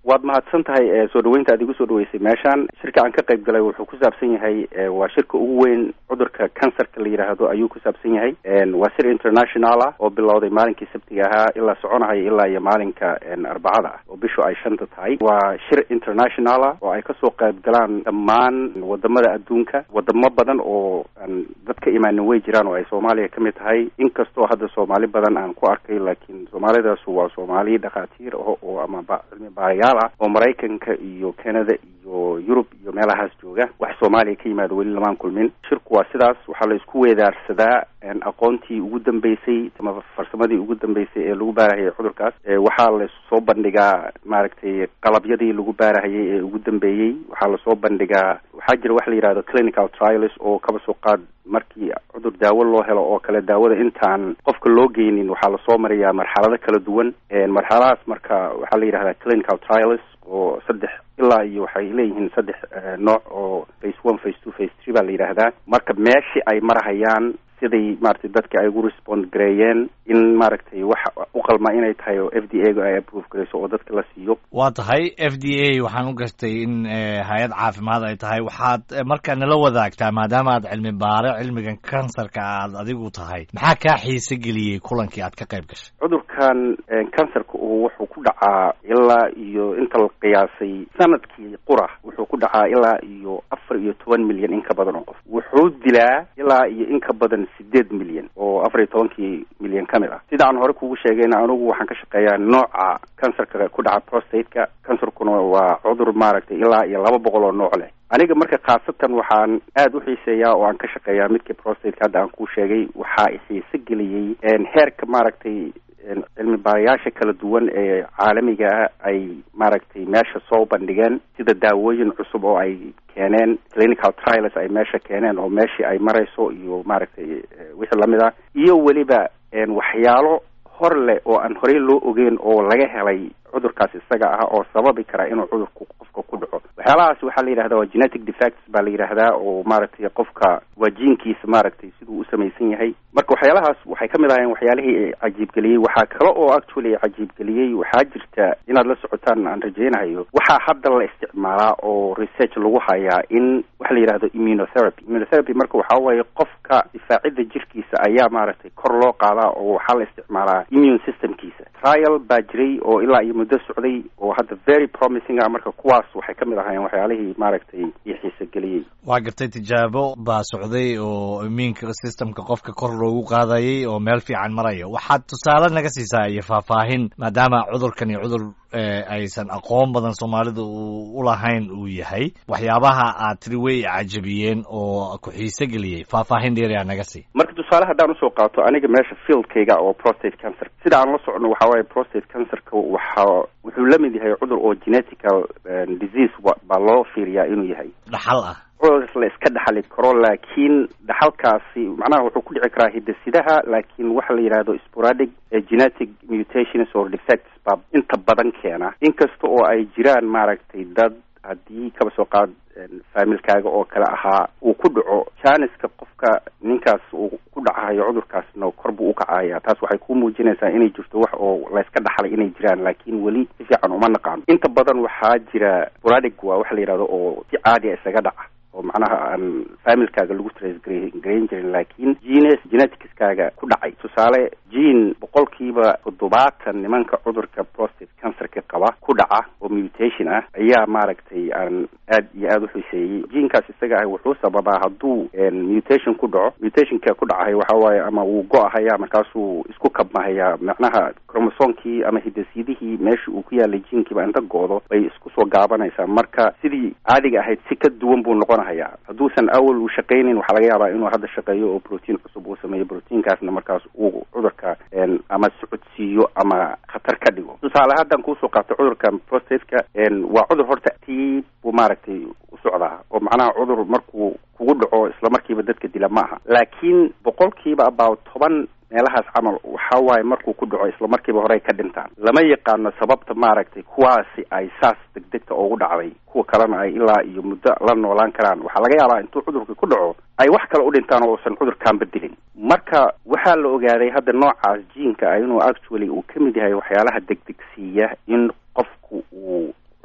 waad mahadsan tahay soo dhaweynta aad igu soo dhaweysay meeshaan shirka aan ka qayb galay wuxuu ku saabsan yahay waa shirka ugu weyn cudurka kansarka la yidhaahdo ayuu ku saabsan yahay waa shir international ah oo bilowday maalinkii sabtiga ahaa ilaa soconahaya ilaa iyo maalinka arbacada ah oo bishu ay shanta tahay waa shir international ah oo ay kasoo qayb galaan dhammaan wadamada adduunka wadamo badan oo aan dad ka imaanin way jiraan oo ay soomaaliya kamid tahay inkastoo hadda soomaali badan aan ku arkay laakiin soomaalidaasu waa soomaali dhakhaatiir oo ama cilmi baarayaal ah oo maraykanka iyo canada iyo yurub iyo meelahaas jooga wax soomaaliya ka yimaado weli lamaan kulmin shirku waa sidaas waxaa la isku weedaarsadaa aqoontii ugu dambeysay ama farsamadii ugu dambeysay ee lagu baarahayay cudurkaas waxaa lasoo bandhigaa maaragtay qalabyadii lagu baarahayay ee ugu dambeeyey waxaa lasoo bandhigaa waxaa jira wax la yidhahdo clinical trials oo kaba soo qaad markii cudur daawo loo helo oo kale daawada intaan qofka loo geynin waxaa lasoo mariyaa marxalado kala duwan marxaladahaas marka waxaa la yidhahdaa clinical trials oo saddex ilaa iyo waxay leeyihiin saddex nooc oo face one face two face three baa la yidhaahdaa marka meeshii ay marhayaan siday maaragtay dadka ay ugu respond gareeyeen in maaragtay wax u qalma inay tahay oo f d a ga ay approve garayso oo dadka la siiyo waa tahay f d a waxaan u gartay in hay-ad caafimaad ay tahay waxaad markaa nala wadaagtaa maadaama aad cilmi baare cilmigan kansarka aad adigu tahay maxaa kaa xiise geliyey kulankii aad ka qayb gashay cudurkan kansarka uu wuxuu ku dhacaa ilaa iyo inta la qiyaasay sanadkii qura wuxuu ku dhacaa ilaa iyo afar iyo toban milyan in ka badan oo qof wuxuu dilaa ilaa iyo in ka badan sideed milyan oo afar iyo tobankii milyan ka mid ah sida aan hore kugu sheegayna anugu waxaan ka shaqeeyaa nooca kansarka ku dhaca prostate-ka kansarkuna waa cudur maaragtay ilaa iyo laba boqol oo nooc leh aniga marka khaasatan waxaan aada u xiiseeyaa oo aan ka shaqeeyaa midkii prostate-ka hadda aan kuu sheegay waxaa xiise geliyey heerka maaragtay cilmi baarayaasha kala duwan ee caalamiga ah ay maaragtay meesha soo bandhigeen sida daawooyin cusub oo ay keeneen clinical trials ay meesha keeneen oo meeshii ay marayso iyo maaragtay wixii lamid ah iyo weliba waxyaalo hor leh oo aan horey loo ogeyn oo laga helay cudurkaas isaga ah oo sababi kara inuu cudurku qofka ku dhaco waxyaalahaas waxaa la yidhahdaa waa genetic defects baa la yidhaahdaa oo maaragtay qofka waa jiinkiisa maaragtay siduu u samaysan yahay marka waxyaalahaas waxay kamid ahaayeen waxyaalihii cajiibgeliyey waxaa kale oo actually cajiibgeliyey waxaa jirta inaad la socotaan aan rajaynayo waxaa hadda la isticmaalaa oo research lagu hayaa in waxa la yidhahdo immunotherapy immunotherapy marka waxaa waaye qofka difaacidda jirkiisa ayaa maaragtay kor loo qaadaa oo waxaa la isticmaalaa immune systemkiisa trial baa jiray oo ilaa iyo muddo socday oo hadda very promising ah marka kuwaas waxay ka mid ahaayeen waxyaalihii maaragtay iyo xiisogeliyey waa gartay tijaabo baa socday oo immune systemka qofka kor loogu qaadayay oo meel fiican maraya waxaad tusaale naga siisaa iyo faahfaahin maadaama cudurkan iyo cudur aysan aqoon badan soomaalida u lahayn uu yahay waxyaabaha aad tiri way cajabiyeen oo ku xiise geliyey faahfaahin dheeriyaa naga sii marka tusaale haddaan usoo qaato aniga meesha fieldkayga oo prostate cancer sida aan la socno waxaa waaye prostate cancerka waxa wuxuu la mid yahay cudur oo genetical disease baa loo fiiriyaa inuu yahay dhaxal ah cudurkaas la iska dhaxali karo laakiin dhaxalkaasi macnaha wuxuu ku dhici karaa hidasidaha laakiin waxa la yidhahdo sporadic genetic mutations or defects baa inta badan keena inkasta oo ay jiraan maaragtay dad haddii kaba soo qaad faamilkaaga oo kale ahaa uu ku dhaco janiska qofka ninkaas uu ku dhacayo cudurkaasna kor buu ukacaya taas waxay ku muujinaysaa inay jirto wax oo la iska dhaxlay inay jiraan laakiin weli si fiican uma naqaano inta badan waxaa jira sporadic waa waxa la yidhahdo oo si caadiya isaga dhaca oo macnaha aan faamilkaaga lagu trace garayn jirin laakiin genes geneticskaaga ku dhacay tusaale gene boqolkiiba toddobaatan nimanka cudurka prostate cancerka qaba ku dhaca oo mutation ah ayaa maaragtay aan aad iyo aada u xuseeyey genekaas isaga ah wuxuu sababaa hadduu mutation ku dhaco mutationka ku dhacahay waxa waaye ama wuu go-ahaya markaasuu isku kabmahaya macnaha cromosomkii ama hidasyadihii meesha uu ku yaalay genkiiba inta go-do bay isku soo gaabanaysaa marka sidii caadiga ahayd si ka duwan buu noqonaya hadduusan awal uu shaqaynayn waxaa laga yaabaa inuu hadda shaqeeyo oo protein cusub uu sameeyo proteinkaasna markaas uu cudurka ama socodsiiyo ama khatar ka dhigo tusaale haddaan kuusoo qaato cudurka prostateka waa cudur horta tiib buu maaragtay u socdaa oo macnaha cudur markuu kugu dhaco isla markiiba dadka dila ma aha laakiin boqolkiiba about toban meelahaas camal waxa waaye markuu ku dhaco isla markiiba horey ka dhintaan lama yaqaano sababta maaragtay kuwaasi ay saas degdegta ugu dhacday kuwa kalena ay ilaa iyo muddo la noolaan karaan waxaa laga yaabaa intuu cudurka ku dhaco ay wax kale u dhintaan oo uusan cudurkaan bedelin marka waxaa la ogaaday hadda noocaas jiinka ah inuu actually uu ka mid yahay waxyaalaha degdegsiiya in qofku uu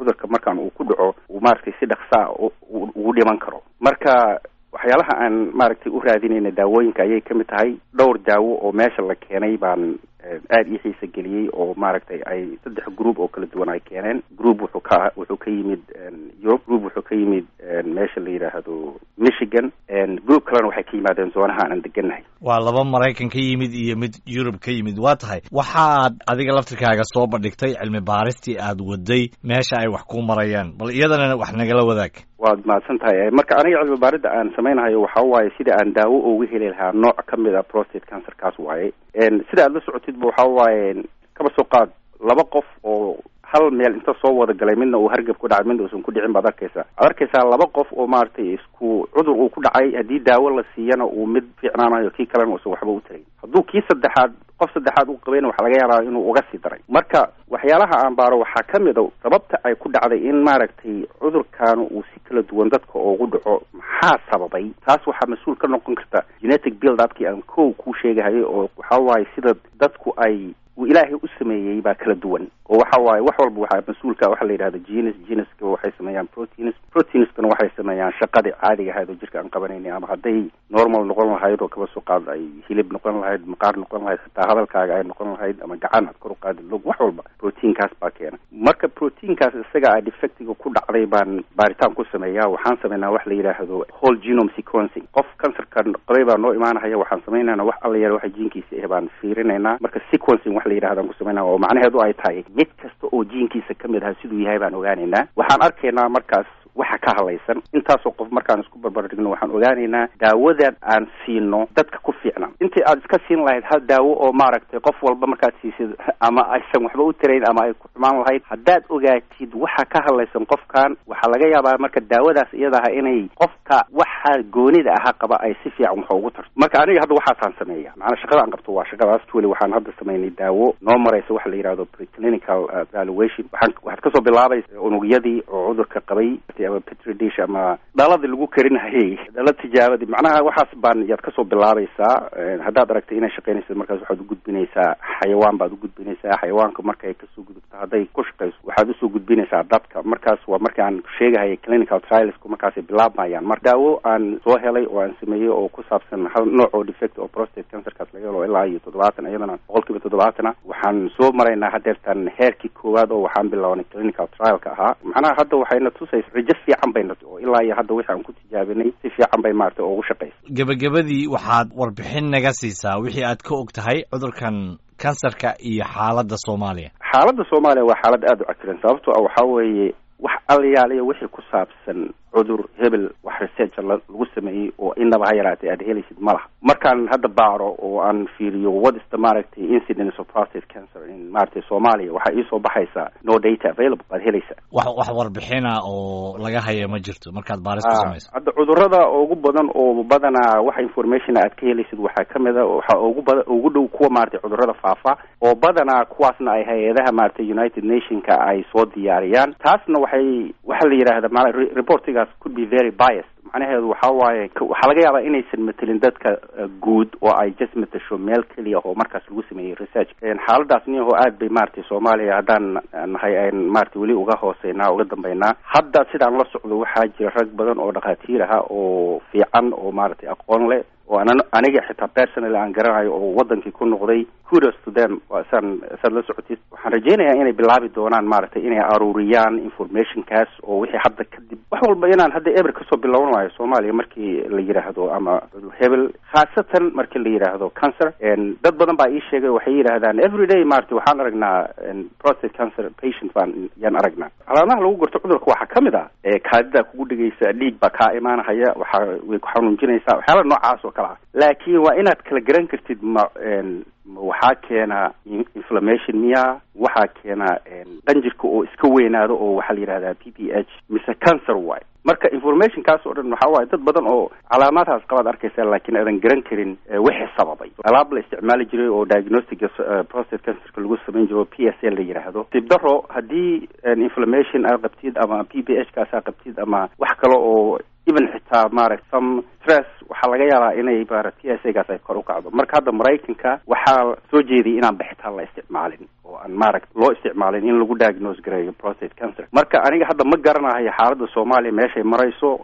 cudurka markaan uu ku dhaco uu maaragtay si dhaksaa ugu dhiman karo marka waxyaalaha aan maaragtay u raadinayna daawooyinka ayay kamid tahay dhowr daawo oo meesha la keenay baan aada ii xiisa geliyey oo maaragtay ay saddex group oo kala duwan ay keeneen group wuxuu ka wuxuu ka yimid europe group wuxuu ka yimid meesha la yidhaahdo michigan group kalena waxay ka yimaadeen zoonaha aan degannahay waa laba maraykan ka yimid iyo mid yurub ka yimid waa tahay waxaad adiga laftirkaaga soo bandhigtay cilmi baaristii aad waday meesha ay wax ku marayaan bal iyadana wax nagala wadaag waad mahadsan tahay marka aniga cilmi baaridda aan samaynahayo waxa waaye sida aan daawo uga heli lahaa nooc ka mid a prostate cancer kaas waaye sida aad la socotidba waxa waaye kaba soo qaad laba qof oo hal meel inta soo wada galay midna uu hargab ku dhacay midna uusan ku dhicin baad arkaysaa ad arkaysaa laba qof oo maaragtay isku cudur uu ku dhacay haddii daawo la siiyana uu mid fiicnaanayo kii kalena uusan waxba u tarayn hadduu kii saddexaad qof saddexaad u qabayna waxaa laga yaabaa inuu uga sii daray marka waxyaalaha aan baaro waxaa ka mid a sababta ay ku dhacday in maaragtay cudurkaanu uu si kala duwan dadka ugu dhaco maxaa sababay taas waxaa mas-uul ka noqon karta genetic build upkii aan kow kuu sheegahayay oo waxa waaye sida dadku ay uu ilaahay u sameeyey baa kala duwan oo waxa waaye wax walba waxaa mas-uulka waxa la yidhahda genes geneska waxay sameeyaan proteins proteinskana waxay sameeyaan shaqadii caadiga ahayd oo jirka aan qabanayna ama hadday normal noqon lahayd oo kaba soo qaad ay hilib noqon lahayd maqaar noqon lahayd xitaa hadalkaaga ay noqon lahayd ama gacan aad kor u qaadi log wax walba proteinkaas baa keena marka proteinkaas isaga a defectiga ku dhacday baan baaritaan ku sameeyaa waxaan sameynaa wax la yidhaahdo whole genome sequencing qof cancerkan qabay baa noo imaanahaya waxaan sameynayna wax alla yar waxa jiinkiisa ah baan fiirinaynaa marka sequencing wax la yidhahdan ku sameynaa oo macnaheedu ay tahay mid kasta oo jiinkiisa ka mid aha siduu yahay baan ogaanaynaa waxaan arkaynaa markaas waxa ka hadlaysan intaasoo qof markaan isku barbardhigno waxaan ogaanaynaa daawadan aan siino dadka ku fiicnaan intii aad iska siin lahayd hal daawo oo maaragtay qof walba markaad siisid ama aysan waxba u tarayn ama ay ku xumaan lahayd haddaad ogaatid waxa ka hadlaysan qofkan waxaa laga yaabaa marka daawadaas iyadaha inay qofka waxa goonida ahaa qaba ay si fiican wax ugu tarto marka aniga hadda waxaasaan sameeya macnaa shaqada aan qabto waa shaqadaas weli waxaan hadda samaynay daawo noo maraysa waxa la yidhahdo preclinical evaluation waxaan waxaad kasoo bilaabaysa unugyadii oo cudurka qabay ama petri dish ama dhaladii lagu karinhayay dhala tijaabadii macnaha waxaas baan yaad kasoo bilaabaysaa haddaad aragtay inay shaqaynaysa markaas waxaad ugudbinaysaa xayawaan baad ugudbinaysaa xayawaanka markay kasoo gudubto hadday ku shaqayso waxaad usoo gudbinaysaa dadka markaas waa marka aan sheegahaya clinical trialsku markaasay bilaabmayaan mar daawo aan soo helay oo aan sameeyey oo ku saabsan hal nooc oo defect oo prostate cancerkaas laga helo ilaa iyo toddobaatan iyadana boqol kiiba toddobaatana waxaan soo maraynaa hadeertan heerkii koowaad oo waxaan bilownay clinical trialka ahaa macnaha hadda waxayna tusaysa rajo fiican bayna oo ilaa iyo hadda wixi aan ku tijaabinay si fiican bay maaragtay ugu shaqaysa gebagabadii waxaad warbixin naga siisaa wixii aad ka og tahay cudurkan kansarka iyo xaaladda soomaaliya xaaladda soomaaliya waa xaalad aada u cakiran sababto ah waxaa weeye wax allayaaliya wixii ku saabsan cudur hebel wax researcha lagu sameeyey oo inaba ha yaraatay aad helaysid ma laha markaan hadda baaro oo aan fiiriyo what is the maaragtay incidence of prostate cancer in maaragtay soomaaliya waxaa iisoo baxaysaa no data available baad helaysaa wax wax warbixina oo laga haya ma jirto markaad baaris ku samayso hadda cudurada ugu badan oo badanaa waxa information aad ka helaysid waxaa kamid a waxaa ugu bada ugu dhow kuwa maaragtay cudurada faafa oo badanaa kuwaasna ay hay-adaha maaragtay united nationka ay soo diyaariyaan taasna waxay waxa la yidhahda ma reportiga could be very biased macnaheedu waxa waaye waxaa laga yaabaa inaysan matelin dadka guud oo ay just matasho meel keliya oo markaas lagu sameeyey research xaaladaas niyaho aad bay maaragtay soomaaliya haddaan nahay an maaragtay weli uga hooseynaa uga dambeynaa hadda sidaan la socdo waxaa jira rag badan oo dhakhaatiir aha oo fiican oo maaragtay aqoon leh oo an aniga xitaa personally aan garanayo oo wadankii ku noqday kudos to them saan saad la socotid waxaan rajeynayaa inay bilaabi doonaan maaragtay inay aruuriyaan informationkaas oo wixii hadda kadib wax walba inaan hadda eber kasoo bilowna waayo soomaaliya markii la yidhaahdo ama hebel khaasatan markii la yidhaahdo cancer dad badan baa ii sheegay waxay yidhahdaan every day maaragtay waxaan aragnaa prostate cancer patient baan yaan aragnaa calaamaha lagu garto cudurka waxaa kamid ah kaadidaa kugu dhegeysa dhiig baa kaa imaanahaya waxaa way ku xanuunjinaysaa waxyaala noocaas oo kale ah laakiin waa inaad kala garan kartid ma waxaa keena inflammation miya waxaa keena qanjirka oo iska weynaado oo waxaa la yidhahdaa p p h mise cancer waay marka informationkaas oo dhan waxaa waaye dad badan oo calaamaadhaas qabaad arkaysa laakiin aadan garan karin wixii sababay alaab la isticmaali jiray oo diagnostica prostate cancerka lagu samayn jiro p s l la yidhaahdo sibdaro haddii inflammation aad qabtid ama p p h kaas aad qabtid ama wax kale oo even xitaa maaragta some stress waxaa laga yaabaa inay maarata t s a gaas ay kor u kacdo marka hadda maraykanka waxaa soo jeediyay inaan bixitaan la isticmaalin oo aan maaragta loo isticmaalin in lagu diagnose gareeyo prostate cancer marka aniga hadda ma garanayo xaaladda soomaaliya meeshay marayso